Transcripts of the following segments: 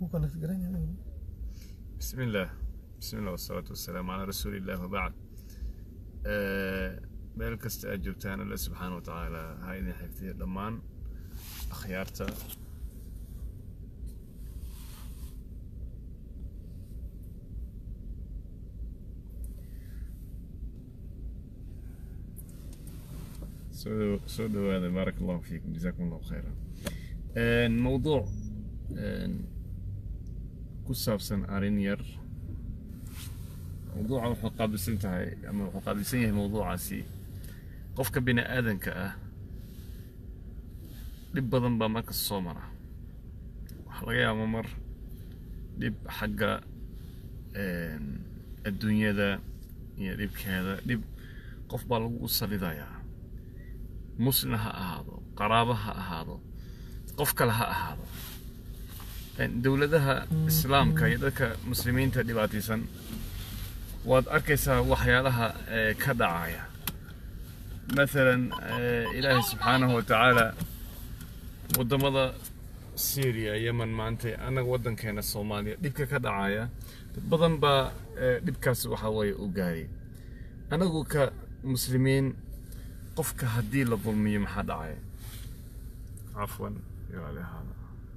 connect garan yahay بسم الله بسم الله والصلاة والسلام على رسول الله وبعد meel kasta aad joogtaan alle subxaana wa tacaala ha idin xifdiya dhammaan akhyaarta soo soo dhawaada baarak allahu fiikum jazakum allahu khayra mowduuc ku saabsan arrin yar mowduuca wuxuu qaabilsan tahay ama wuxuu qaabilsan yahay mowduucaasi qofka bini aadanka ah dhib badan baa marka soo mara waxaa laga yaabaa mar dhib xagga adduunyada iyo dhibkeeda dhib qof baa lagu salidayaa muslim ha ahaado qaraabo ha ahaado qof kale ha ahaado dowladaha islaamka iyo dadka muslimiinta dhibaataysan waad arkaysaa waxyaalaha ka dhacaya maalan ilaahay subxaanahu wa tacaala waddamada syria yemen maanta annaga waddankeena soomaaliya dhibka ka dhacaya dad badan baa dhibkaas waxa weeye u gaaray anagu ka muslimiin qofka haddii la dulmiyo maxaa dhacaya cafwan ilaali ahaada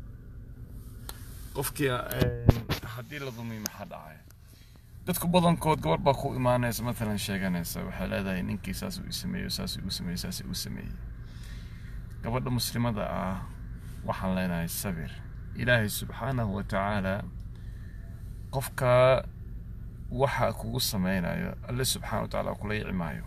qofkii haddii la dulmiyo maxaa dhacaya dadku badankood gabar baa ku imaanaysa matalan sheeganaysa waxay leedahay ninkii saas uu sameeyo saas uu sameeyo saas uu sameeyey gabadha muslimada ah waxaan leenahay sabir ilaahay subxaanahu wa tacaala qofka waxa kugu sameynayo alle subxaana wa tacaala kula yici maayo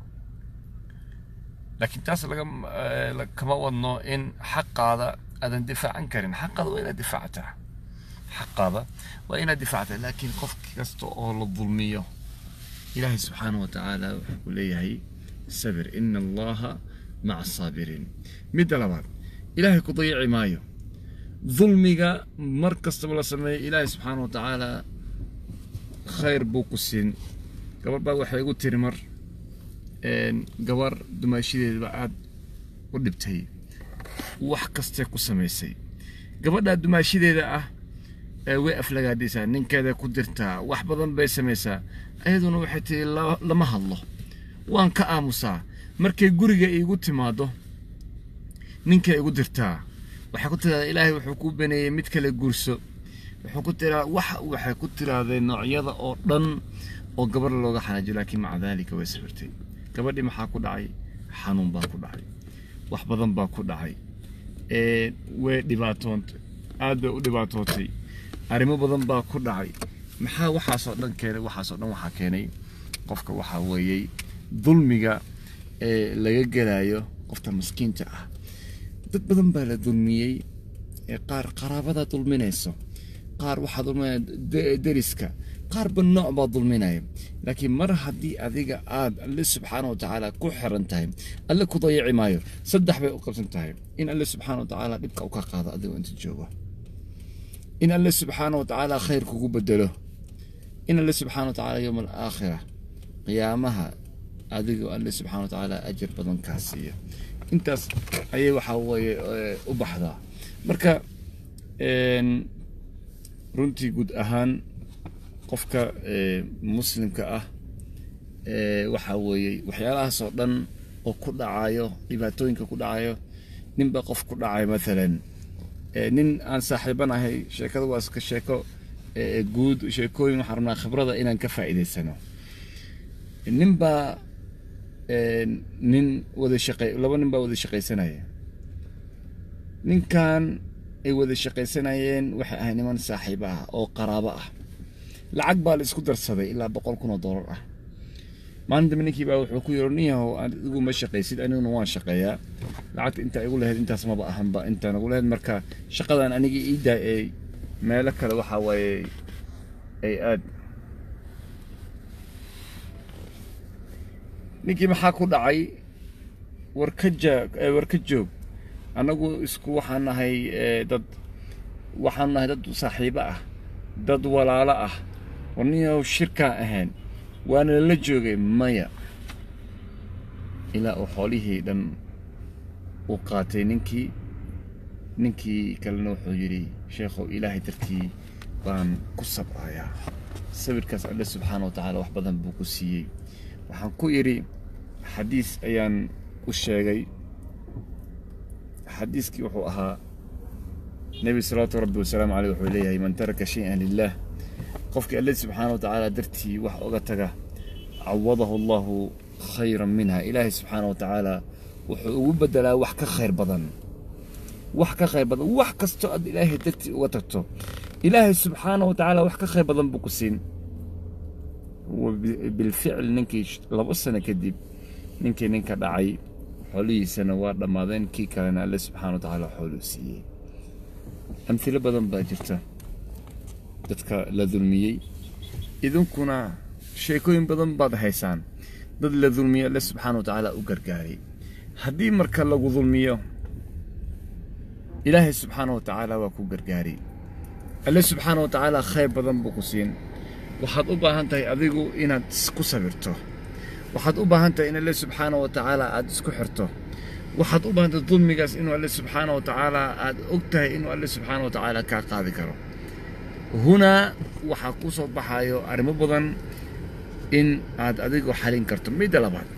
laakiin taas laga kama wadno in xaqaada aadan difaacan karin xaqaada waa inaad difaactaa xaqaada waa inaad difaactaa laakiin qof kasta oo la dulmiyo ilaahay subxaana wa tacaala wuxuu ku leeyahay sabir ina allaha maca asaabiriin midda labaad ilaahay ku dayici maayo dulmiga mar kastaba la sameeyo ilaahay subxaana wa tacaala khayr buu ku siin gabar baa waxay igu tiri mar gabar dumaashadeedaba aad u dhibtay wax kastee ku samaysay gabadhaa dumaashadeeda ah way aflagaadhisaa ninkeeda ku dirtaa wax badan bay samaysaa ayaduna waxay tihi lama hadlo waan ka aamusaa markay guriga iigu timaado ninkay igu dirtaa waxay ku tiraahdaa ilaahay wuxuu kuu baneeyey mid kale guurso wuxuu ku tiraa wax waxay ku tiraahday noocyada oo dhan oo gabar looga xanaajiyo laakiin maca daalika way sabirtay gabadhii maxaa ku dhacay xanuun baa ku dhacay wax badan baa ku dhacay way dhibaatoontay aad bay u dhibaatootay arrimo badan baa ku dhacay maxaa waxaasoo dhan keenay waxaasoo dhan waxaa keenay qofka waxaa weeyey dulmiga ee laga gelayo qofta maskiinta ah dad badan baa la dulmiyey ee qaar qaraabadaa dulminayso qaar waxaa dulminaya deriska qaarba nooc baa dulminaya laakiin mar haddii adiga aad alle subxaana wa tacaala ku xiran tahay alle ku dayici maayo saddex bay u qabsan tahay in alle subxaana wa tacaala dhibka u ka qaado adigoo inta joogo in alle subxaana wa tacaala khayr kugu bedelo in alle subxaana wa tacaala yowma alaakhira qiyaamaha adigoo alle subxaana wa tacaala ajar badan kaa siiya intaas ayay waxaa weeye u baxdaa marka runtii guud ahaan qofka muslimka ah waxaa weeye waxyaalahaasoo dhan oo ku dhacayo dhibaatooyinka ku dhacayo ninba qof ku dhacay maalan nin aan saaxiibanahay sheekada waa iska sheeko guud sheekooyin waxaan rabnaa khibrada inaan ka faa'iidaysano ninbaa nin wada shaqey laba nin baa wada shaqaysanaya ninkan ay wada shaqaysanayeen waxay ahay niman saaxiibo ah oo qaraabo ah lacag baa la isku darsaday ilaa boqol kun oo dollar ah maalin dambe ninkii baa wuxuu ku yidhi nin yahow adigu ma shaqaysid aniguna waan shaqeeyaa lacagta intaa igu lahayd intaas maba ahanba intaan igu lahayd marka shaqadan aniga ii daa ee meelo kale waxaa waaye ay aad ninkii maxaa ku dhacay war ka jaa war ka joog annagu isku waxaan nahay dad waxaan nahay dad saaxiibo ah dad walaalo ah war ninyahow shirkaan ahayn waana lala joogay maya ilaa uu xoolihii dhan uu qaatay ninkii ninkii kalena wuxuu yidhi sheekhow ilaahay dartii baan ku sabrayaa sawirkaas alle subxaana wa tacaala wax badan buu ku siiyey waxaan ku idhi xadiis ayaan u sheegay xadiiskii wuxuu ahaa nebi salawaatu rabbi wasalaamu caleyh wuxuu leeyahay man taraka shay-an lilah qofkii alle subxaana wa tacaala dartii wax oga taga cawadahu allahu khayran minha ilaahay subxaana wa tacaala wuxuu ugu bedelaa wax ka khayr badan wax ka khayr badan wax kastoo aad ilaahay dartii uga tagto ilaahay subxaana wa tacaala wax ka khayr badan buu ku siin bilficl ninkii labo sano kadib ninkii ninka dhacay xoolihiisana waa dhammaadeen kii kalena alle subxaana wa tacaala xooluu siiyey amhilo badan baa jirta dadka la dulmiyey idinkuna sheekooyin badan baad haysaan dad la dulmiyo alle subxaana wa tacaala u gargaaray haddii marka lagu dulmiyo ilaahay subxaana wa tacaala waa ku gargaaray alle subxaana wa tacaala khayr badan buu ku siin waxaad u baahan tahay adigu inaad ku sabirto waxaad u baahan tahay in alle subxaana wa tacaala aad isku xirto waxaad u baahan tahay dulmigaas inuu alle subxaana wa tacaala aad og tahay inuu alle subxaana wa tacaala kaa qaadi karo hunaa waxaa ku soo baxayo arrimo badan in aad adigu xalin karto midda labaad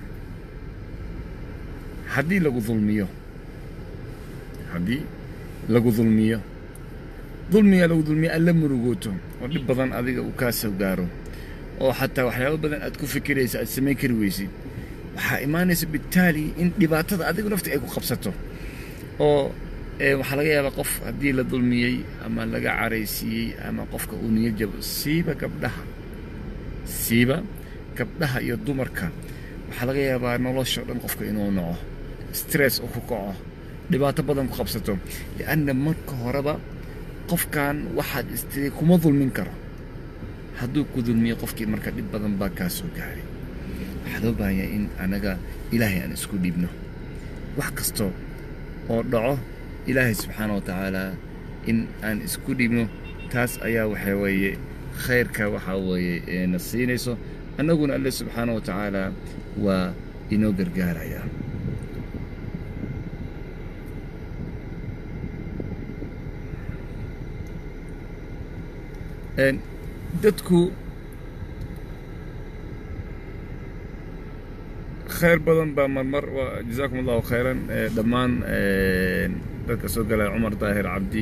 haddii lagu dulmiyo haddii lagu dulmiyo dulmiga lagu dulmiyo alla murugooto oo dhib badan adiga uu kaa soo gaaro oo xataa waxyaabo badan aad ku fikiraysa aad samayn kari weysid waxaa imaanaysa bitaali in dhibaatada adigu nafti ay ku qabsato oo waxaa laga yaabaa qof haddii la dulmiyey ama laga caraysiiyey ama qofka uu niyo jabo siiba gabdhaha siiba gabdhaha iyo dumarka waxaa laga yaabaa nolosha o dhan qofka inuu naco stress uu ku kaco dhibaato badan ku qabsato lianna marka horeba qofkan waxaad istiri kuma dulmin karo hadduu ku dulmiyo qofkii marka dhib badan baa kaa soo gaaray waxaa loo baahan yahay in anaga ilaahay aan isku dhiibno wax kasto oo dhaco ilaahay subxaana wa tacaala in aan isku dhiibno taas ayaa waxaa weeye khayrka waxaa weeye na siinayso annaguna alle subxaana wa tacaala waa inoo gargaarayaa dadku khayr badan baa marmar jazaakum allahu khayran dhammaan dadka soo galaya cumar daahir cabdi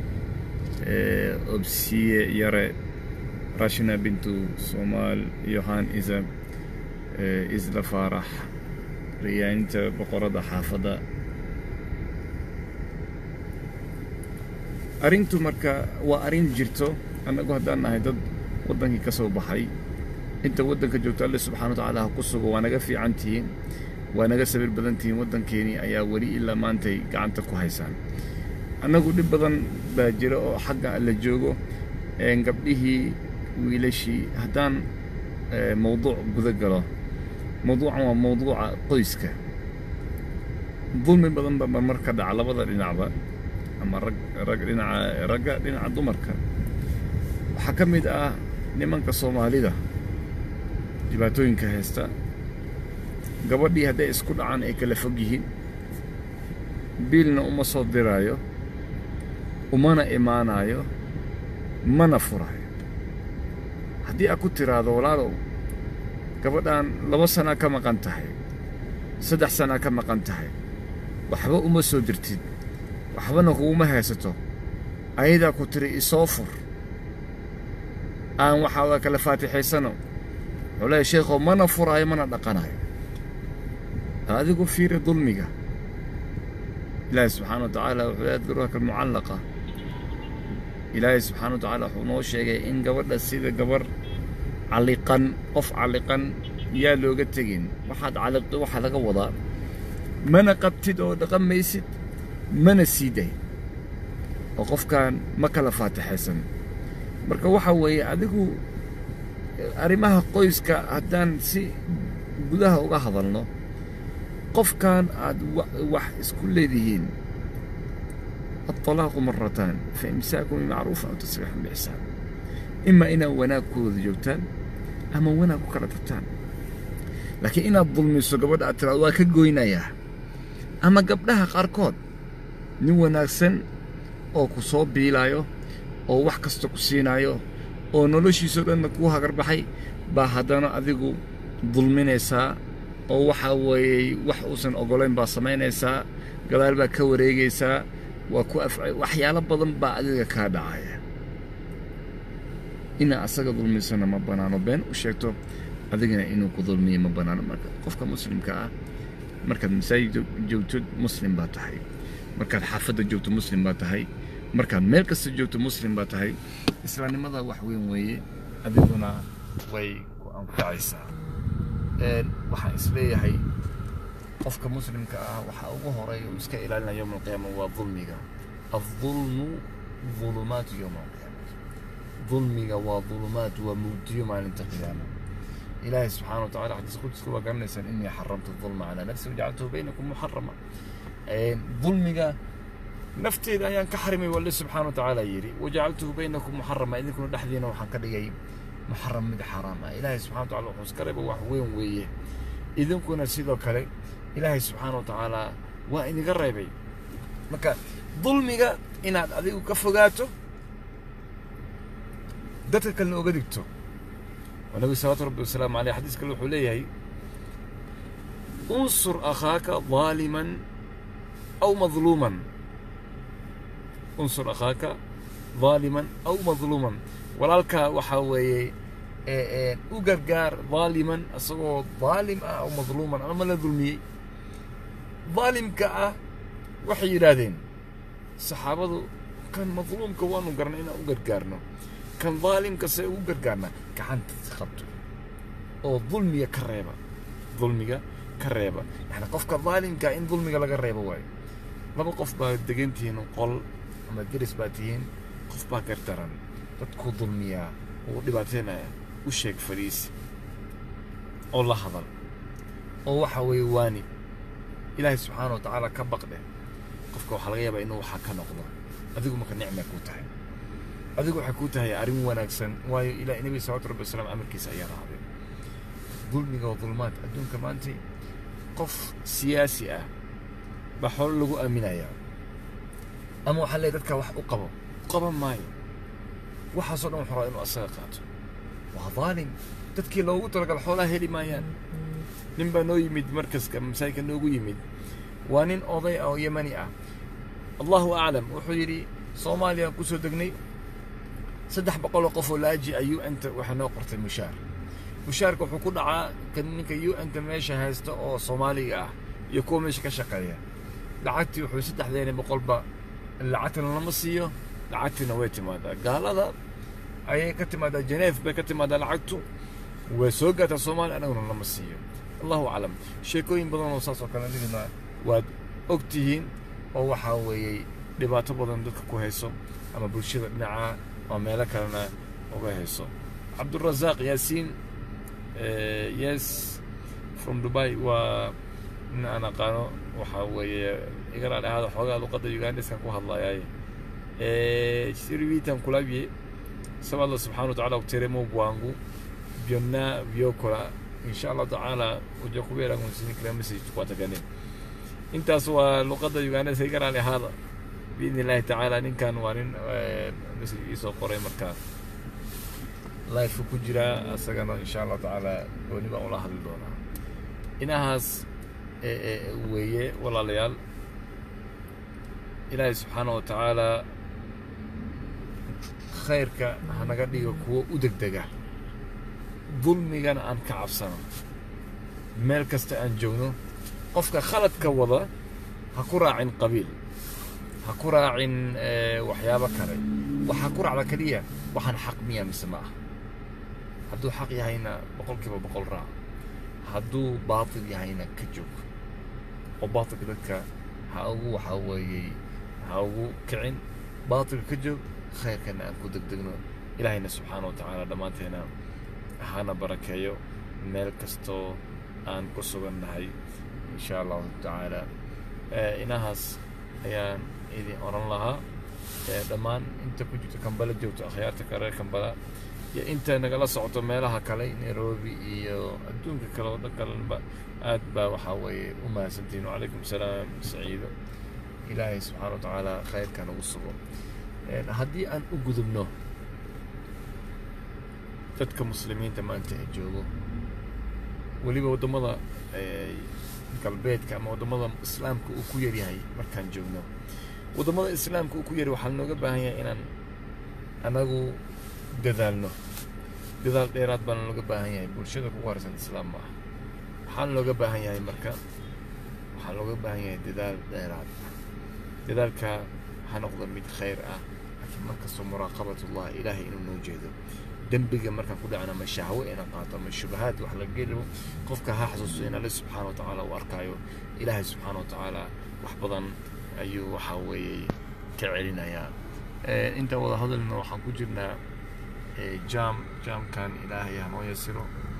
obsiye yare rashina bintu somaal yohan isa isla faarax riyaaninta boqorada xaafadda arrintu marka waa arrin jirto annagu haddaan nahay dad waddankii ka soo baxay inta waddanka joogto alle subxana wa tacaala ha ku sugo waa naga fiican tihiin waa naga sabir badan tihiin waddankeenii ayaa weli ilaa maantay gacanta ku haysaan annagu dhib badan baa jira oo xagga alla joogo gabdhihii wiilashii haddaan mawduuc guda galo mawduucan waa mawduuca qoyska dulmi badan baa marmar ka dhaca labada dhinacba ama rag rag dhinaca ragga dhinaca dumarka waxaa ka mid ah nimanka soomaalida dhibaatooyinka haysta gabadhii hadday isku dhacaan ay kala fog yihiin biilna uma soo diraayo umana imaanaayo mana furaayo haddii aad ku tiraahdo walaalow gabadhan laba sanaa ka maqan tahay saddex sanaa ka maqan tahay waxba uma soo dirtid waxbana kuguma haysato ayadaa ku tiri isoo fur aan waxaa kala faatixaysano wuxuu leeyahy sheekhow mana furaayo mana dhaqanayo adigu fiiri dulmiga ilaahay subxaana wa tacaala wuxuu leeyahy duruhaka almucallaqa ilaahay subxaana wa tacaala wuxuu noo sheegay in gabadha sida gabar calliqan qof calliqan yaa looga tegin waxaad calliqdo waxaa laga wadaa mana qabtid oo dhaqan maysid mana sii day oo qofkan ma kala faatixaysan marka waxa weeye adigu arrimaha qoyska haddaan si gudaha uga hadalno qofkan aad wax isku leedihiin الطلاق مرتان فإمساك بمعروف أو تسريح بإحسان إما إنا وناك كود جوتان أما وناك كلا تبتان لكن إنا الظلم سقبض أترى واك قوينايا أما قبلها قاركود ني وناكسن oo ku soo biilaayo oo wax kasta ku siinaayo oo noloshiisao dhanna kuu hagarbaxay baa haddana adigu dulminaysaa oo waxaa weeyey wax uusan oggolayn baa samaynaysaa gadaal baa ka wareegaysaa waa ku af waxyaalo badan baa adiga kaa dhacaya inaa asaga dulmisana ma bannaano been u sheegto adigana inuu ku dulmiyo ma bannaano marka qofka muslimka ah markaad masaajid joogto muslim baa tahay markaad xaafadda joogto muslim baa tahay markaad meel kasta joogto muslim baa tahay islaamnimada wax weyn weeye adiguna way ku anfacaysaa waxaan isleeyahay qofka muslimka ah waxaa ugu horeeya uu iska ilaalinaya yowma alqiyaama waa dulmiga aldulmu dulumaatu yowma alqiyaama dulmiga waa dulumaat waa mugdiyo maalinta qiyaama ilaahay subxaana wa tacala xadiis qudska waa garanaysaan inii xaramtu dulma calaa nafsi wajacaltuhu baynakum muxarama dulmiga nafteeda ayaan ka xarimay walle subxaana wa tacaala yidhi wajacaltuhu baynakum muxarama idinkuna dhexdiina waxaan ka dhigay muxaram mid xaraam ah ilaahay subxana wa tacala wuxuu iska reeba wax weyn weeye idinkuna sidoo kale ilaahay subxaana wa tacaala waa iniga reebay marka dulmiga inaad adigu ka fogaato dadka kalena oga digto oo nabi salawaatu rabbi wasalaamu aleyh xadiis kale wuxuu leeyahay unsur akhaaka daaliman aw madluuman unsur akhaaka daaliman aw madluuman walaalkaa waxaa weeye u gargaar daaliman isagoo daalim ah aw madluuman ama la dulmiyey daalimka ah waxay yidhaahdeen saxaabadu kan madluumka waanu garnay inaan u gargaarno kan daalimka see ugu gargaarna gacanta qabto oo dulmiga ka reeba dulmiga ka reeba yani qofka daalimka in dulmiga laga reebo waayo laba qof baa degan tihiin qol ama deris baa tihiin qof baa gardaran dadkuu dulmiyaa uu dhibaateynaya u sheeg fadhiisi oo la hadal oo waxa weeye waani ilaahay subxaana wa tacaala ka baqdhe qofka waxaa laga yaabaa inuu waxaa ka noqdo adigu marka nicmay kuu tahay adigu waxay kuu tahay arrin wanaagsan waayo ilaa nebi salawatu rabbi wasalaam amarkiisa ayaa raacday dulmiga oo dulmaad adduunka maanta qof siyaasi ah baa xoolo lagu aaminayaa ama waxaa leeyahy dadka wax u qabo qaban maayo waxaasoo dhan waxuu rabaa inuu asaga qaato waa daalim dadkii loogu talagal xoolaha heli maayaan nin baa noo yimid markaska masaajidka noogu yimid waa nin oday ah oo yemani ah allahu aclam wuxuu yidhi soomaaliya ku soo degnay saddex boqoloo qof oo laaji a u n ta waxaa noo qortay mushaar mushaarka wuxuu ku dhacaa kan ninka u n ta meesha haysta oo soomaaliga ah iyo kuwa meesha ka shaqeeya lacagtii wuxuu saddexdeena boqolba lacagtana lama siiyo lacagtiina way timaadaa gaalada ayay ka timaadaa jeneef bay ka timaadaa lacagtu way soo gaartaa soomaaliya annaguna lama siiyo allahu aclam sheekooyin badan oo saas oo kale nidina waad og tihiin oo waxaa weeyey dhibaato badan dadka ku hayso ama bulshada dhinaca oo meelo kalena uga hayso cabdurasaaq yaasiin yes from dubai waa nin aan aqaano waxaa weeye igana dhahada xoogaa luqadda ugandiskan ku hadlayaay sirivitan kulabye saba allah subxana wataala kuteremo bwangu byonna byokola insha allahu tacaala uja kubeera kunsini kila message tukwatagane intaas waa luqadda ugandisa igana dhahada biidni illahi tacaala ninkan waa nin message iisoo qoray markaa life ku jiraa asagana insha allahu tacaala gooni baan ula hadli doonaa inahaas weeye walaalayaal ilaahay subxaana wa tacaala khayrka hanaga dhigo kuwo u degdega dulmigana aan ka cabsano meel kasta aan joogno qofka khaladka wada ha ku raacin qabiil ha ku raacin waxyaabo kale waxaa ku raacda keliya waxaan xaq miya mise ma ah hadduu xaq yahayna boqol kiiba boqol raac hadduu baatil yahayna ka joog oo baatilka dadka ha ugu waxaa weeyey ha ugu kicin baatilka ka joog khayrkana aan ku degdegno ilaahayna subxaana wa tacaala dhammaanteena hana barakeeyo meel kastoo aan ku sugan nahay insha allahu tacaala inahaas ayaan idin oran lahaa dhammaan inta ku jirto kambala joogto akhyaarta kale kambala iyo inta nagala socoto meelaha kale nairobi iyo adduunka kale oo dhan kalenba aad baa waxaa weeye u mahadsantihin wacalaykum salaam saciido ilaahay subxaana wa tacaala khayrka nagu sugo haddii aan u gudubno dadka muslimiinta maanta ee joogo weliba waddamada galbeedka ama waddamada islaamka uu ku yaryahay markaan joogno waddamada islaamka uu ku yari waxaa looga baahan yahay inaan anagu dadaalno dadaal dheeraad baana looga baahan yahay bulshada ku qarsan islaam ma ah waxaana looga baahan yahay marka waxaa looga baahan yahay dadaal dheeraad dadaalka ha noqdo mid khayr ah laakiin markastoo muraaqabatullah ilaahay inuu noo jeedo dembiga markaan ku dhacna ma shahwo inaan qaato ma shubahaad wax la gelibo qofka ha xasuusto in alle subxaana wa tacaala uu arkaayo ilaahay subxaana wa tacaala wax badan ayuu waxaa weeye ka celinayaa inta wada hadalna waxaan ku jirnaa jaam jaamkan ilaahay hanoo yasiro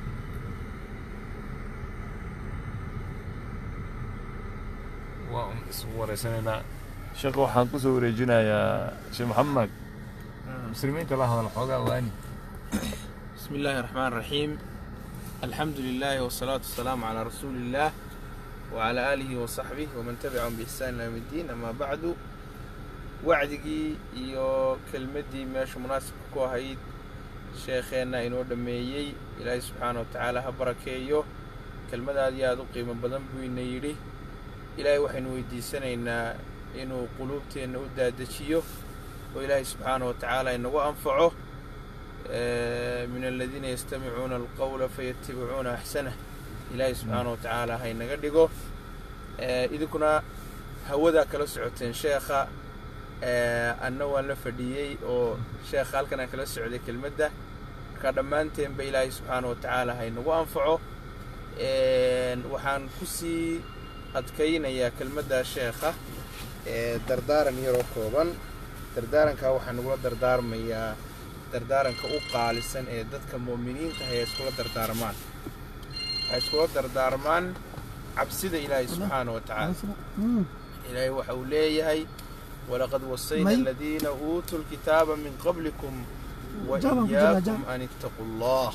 waa un isugu wareysanaynaa sheekh waxaan kusoo wareejinayaa sheekh maxamed muslimiinta la hadal xoogaa waani بسم الله الرحمن الرحيم الحمد لله والصلاة والسلام على رسول الله وعلى آله وصحبه ومن تبعهم بإحسان إلى يوم الدين أما بعد wacdigii iyo kelmaddii meesha munaasibka ku ahayd sheekheenna inoo dhammeeyey ilaahay subxaana wa tacaala ha barakeeyo kelmad aad iyo aad u qiimo badan buu ina yidhi ilaahay waxaynu weydiisanaynaa inuu quluubteenna u daadejiyo oo ilaahay subxaana wa tacaala inagu anfaco min aladiina yastamicuuna alqawla fayatabicuuna axsanah ilaahay subxaana wa tacaala ha inaga dhigo idinkuna hawadaa kala socoteen sheekha anna waan la fadhiyey oo sheekha halkan aan kala socday kelmadda marka dhammaanteenba ilaahay subxaana wa tacaala ha inagu anfaco waxaan ku sii adkaynayaa kelmadda sheekha dardaaran yaroo kooban dardaarankaa waxaan nagula dardaarmayaa dardaaranka u qaalisan ee dadka mu'miniinta hay iskula dardaarmaan waxay iskula dardaarmaan cabsida ilaahay subxaana wa tacaala ilaahay waxa uu leeyahay ولقد وصينا الذين أوتوا الكتاب من قبلكم وإياكم أن اتقوا الله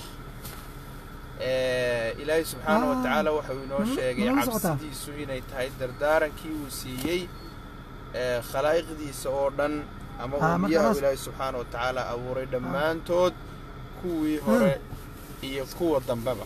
ilaahay subxaana wa tacaala waxau inoo sheegay cabsidiisu inay tahay dardaarankii uu siiyey khalaa'iqdiisa oo dhan ama umbiyaha ilaahay subxaana wa tacaala abuuray dhammaantood kuwii hore iyo kuwa dambeba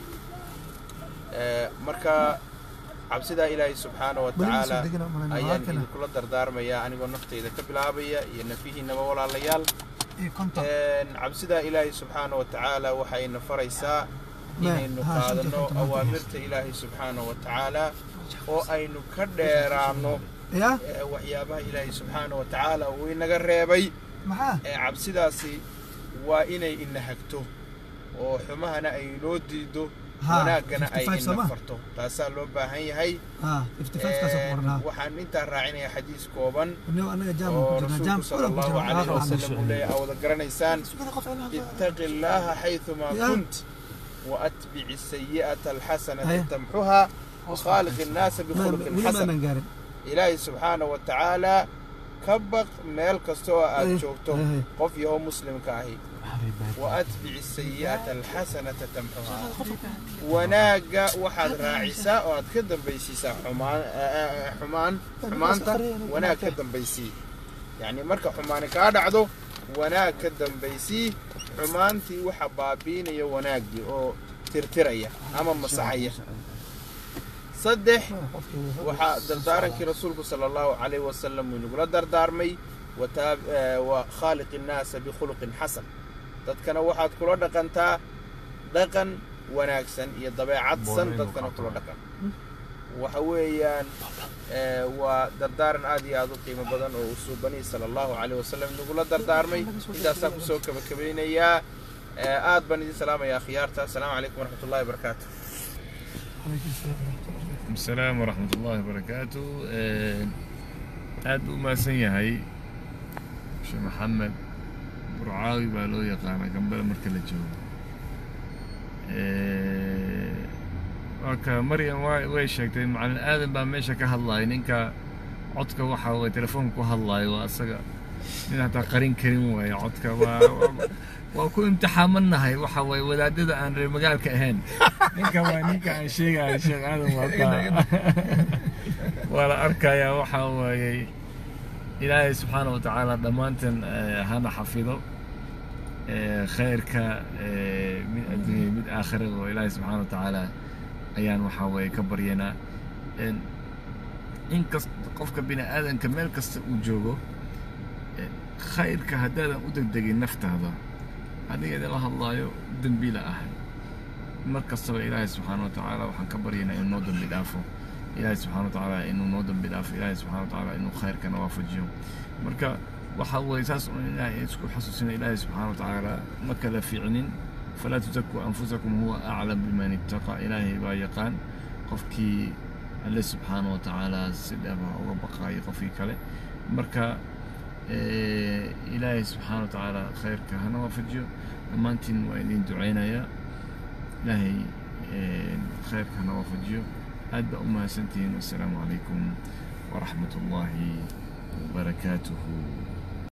marka cabsidaa ilaahay subxaana wa tacaala ayaan idinkula dardaarmayaa anigoo naftayda ka bilaabaya iyo nafihiinaba walaalayaal cabsidaa ilaahay subxaana wa tacaala waxayna faraysaa inaynu qaadano awaamirta ilaahay subxaana wa tacaala oo aynu ka dheeraanno waxyaabaha ilaahay subxaana wa tacaala uu inaga reebay cabsidaasi waa inay ina hagto oo xumahana ay inoo diido wanaaggana ay ina farto taasaa loo baahan yahay waxaan intaa raacinayaa xadiis kooban oo rasuulku sala allahu calayhi wasalam uu leeyahay aa wada garanaysaan ittaqi illaaha xayثumaa kunt وأتبع السيئة الحسنة تمحها وخالق الناس بخلق حسن إلهي سبحانه وتعالى كبق ميل كستوى أتشوكتو قف يهو مسلم كاهي وأتبع السيئة الحسنة تمحها وناقة واحد راعسة وأتكدم بيسيسا حمان حمان حمانتا وناقة كدم بيسي يعني مركا حماني كاد عدو wanaag ka dambaysii xumaantii waxa baabiinaya wanaaggii oo tirtiraya ama masaxaya saddex waxaa dardaarankii rasuulku sala allahu calayh wasalam uu inagula dardaarmay wa khaaliq innaasa bikhuluqin xasan dadkana waxaad kula dhaqantaa dhaqan wanaagsan iyo dabeecad san dadkana kula dhaqan waxa weeyaan waa dardaaran aad iyo aad u qiimo badan oo uu suubanihi sala allahu caleyh wasalam inagula dardaarmay intaasaan kusoo kabakabeynayaa aad baan idin salaamayaa khiyaarta asalaamu calaykum waraxmat ullahi wabarakaatu السلام ورحمة الله وبركاته aad u mahadsan yahay sheekh maxamed burcaawi baa loo yaqaanaa gambada marka la joogo waka maryam way sheegtay macalin aadan baa meesha ka hadlaaya ninka codka waxa way telefoonka ku hadlaayo waa asaga nin hataa qarin karin waaye codka waa waa ku imtixaamannahay waxa waye wadaadada aan reer magaalka ahayn ninka waa ninka aan sheegayo sheekh aadan waa waa la arkayaa waxa waayey ilaahay subxaana wa tacaala dhammaantan hana xafido khayrka mid adduunya mid aakhira oo ilaahay subxaana wa tacaala ayaan waxaa weeye ka baryaynaa in kasta qofka bini aadanka meel kasta uu joogo khayrka haddaadan u degdegin naftaada aniga idinla hadlaayo dembiila ahay mar kastaba ilaahay subxaana wa tacaala waxaan ka baryaynaa inuu noo dembi dhaafo ilaahay subxana wa tacaala inuu noo dembi dhaafo ilaahay subxana wa tacaala inuu khayrkana waafajiyo marka waxa weeye saas un ilaahay isku xasuusina ilaahay subxaana wa tacaala ma kala fiicnin falaa tusakuu anfusakum huwa aclam biman ittaqa ilaahay baa yaqaan qofkii alle subxaana wa tacaala si dhaba uga baqaayo qofkii kale marka ilaahay subxaana wa tacaala khayrka hana waafajiyo dhammaantiin waa idin ducaynayaa ilaahay khayrka hana waafajiyo aad baa u mahadsantihiin wassalaamu calaykum waraxmat ullaahi wabarakaatuhu